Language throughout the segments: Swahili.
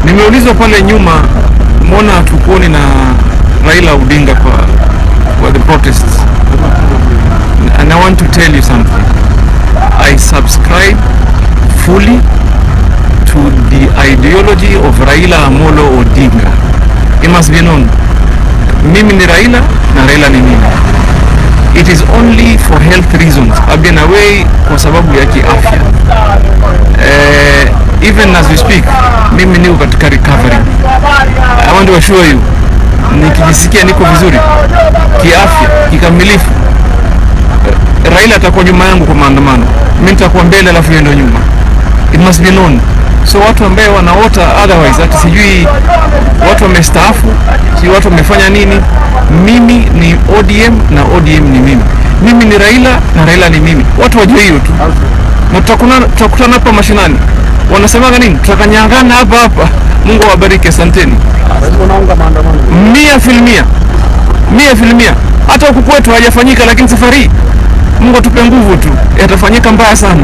Nimeulizwa pale nyuma, mbona hatukuoni na Raila Odinga kwa, kwa the protests and I want to tell you something. I subscribe fully to the ideology of Raila Amolo Odinga. It must be known. Mimi ni Raila na Raila ni mimi. It is only for health reasons. I've been away kwa sababu ya kiafya. Eh, even as we speak, mimi niko katika recovery. I want to assure you, nikijisikia niko vizuri kiafya kikamilifu, eh, Raila atakuwa nyuma yangu kwa maandamano, mimi nitakuwa mbele, alafu yeye ndio nyuma. It must be known. So watu ambaye wanaota otherwise, ati sijui watu wamestaafu, sijui watu wamefanya nini, mimi ni ODM na ODM ni mimi. Mimi ni Raila na Raila ni mimi. Watu wajue hiyo tu, na tutakutana tutakutana hapa mashinani. Wanasemaga nini? Tutakanyangana hapa hapa. Mungu awabariki, asanteni. unaunga maandamano Mia filmia, mia filmia. Hata huku kwetu hajafanyika, lakini safari hii Mungu atupe nguvu tu, yatafanyika mbaya sana.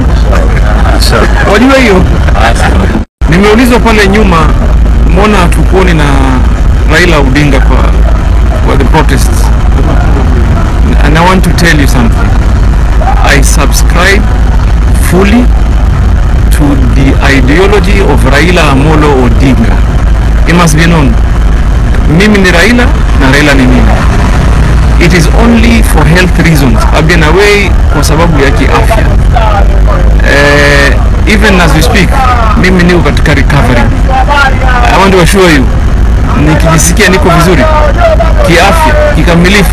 Wajua hiyo. Nimeulizwa pale nyuma, mbona hatukuoni na Raila Odinga kwa, kwa the protests and I want to tell you something. I subscribe fully to the ideology of Raila Amolo Odinga. It must be known. Mimi ni Raila na Raila ni mimi. It is only for health reasons. I've been away kwa sababu ya kiafya. Eh, even as we speak, mimi niko katika recovery. I want to assure you, nikijisikia niko vizuri kiafya kikamilifu,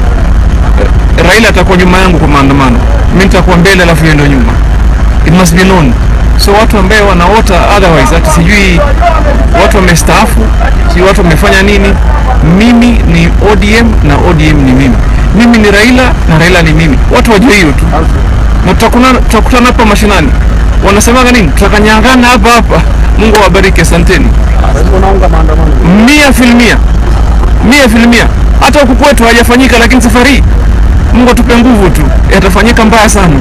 eh, Raila atakuwa nyuma yangu kwa maandamano, mimi nitakuwa mbele, alafu yeye ndio nyuma. It must be known. So watu ambaye wanaota otherwise, ati sijui watu wamestaafu, sijui watu wamefanya nini, mimi ni ODM na ODM ni mimi. Mimi ni Raila na Raila ni mimi. Watu wajue hiyo tu, na tutakutana tutakutana hapa mashinani. Wanasemaga nini? Tutakanyangana hapa hapa. Mungu awabariki, asanteni. unaunga maandamano Mia filmia, mia filmia. Hata huku kwetu hajafanyika, lakini safari hii Mungu atupe nguvu tu, yatafanyika mbaya sana.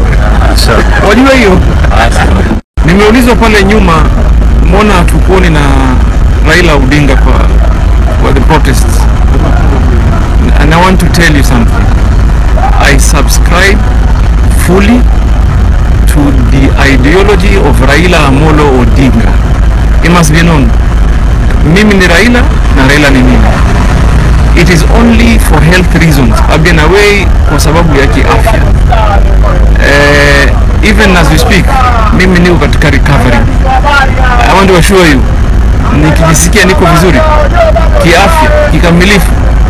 Wajua hiyo. Nimeulizwa pale nyuma, mbona hatukuoni na Raila Odinga kwa, kwa the protests and I want to tell you something. I subscribe fully to the ideology of Raila Amolo Odinga. It must be known. Mimi ni Raila na Raila ni mimi. It is only for health reasons. I've been away kwa sababu ya kiafya. Eh, even as we speak, mimi niko katika recovery. I want to assure you, nikijisikia niko vizuri kiafya kikamilifu,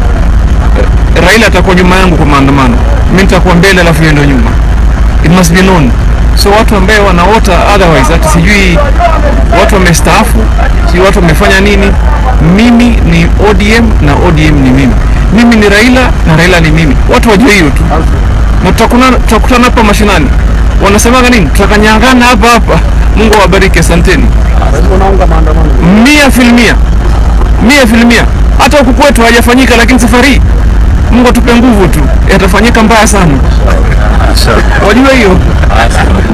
eh, Raila atakuwa nyuma yangu kwa maandamano, mimi nitakuwa mbele, alafu yeye ndio nyuma. It must be known. So watu ambaye wanaota otherwise, ati sijui watu wamestaafu, sijui watu wamefanya nini, mimi ni ODM na ODM ni mimi. Mimi ni Raila na Raila ni mimi. Watu wajue hiyo tu, na tutakutana tutakutana hapa mashinani. Wanasemaga nini? Tutakanyangana hapa hapa. Mungu awabariki, asanteni. unaunga maandamano Mia filmia, mia filmia. Hata huku kwetu hajafanyika, lakini safari hii Mungu atupe nguvu tu, yatafanyika mbaya sana. Wajua hiyo.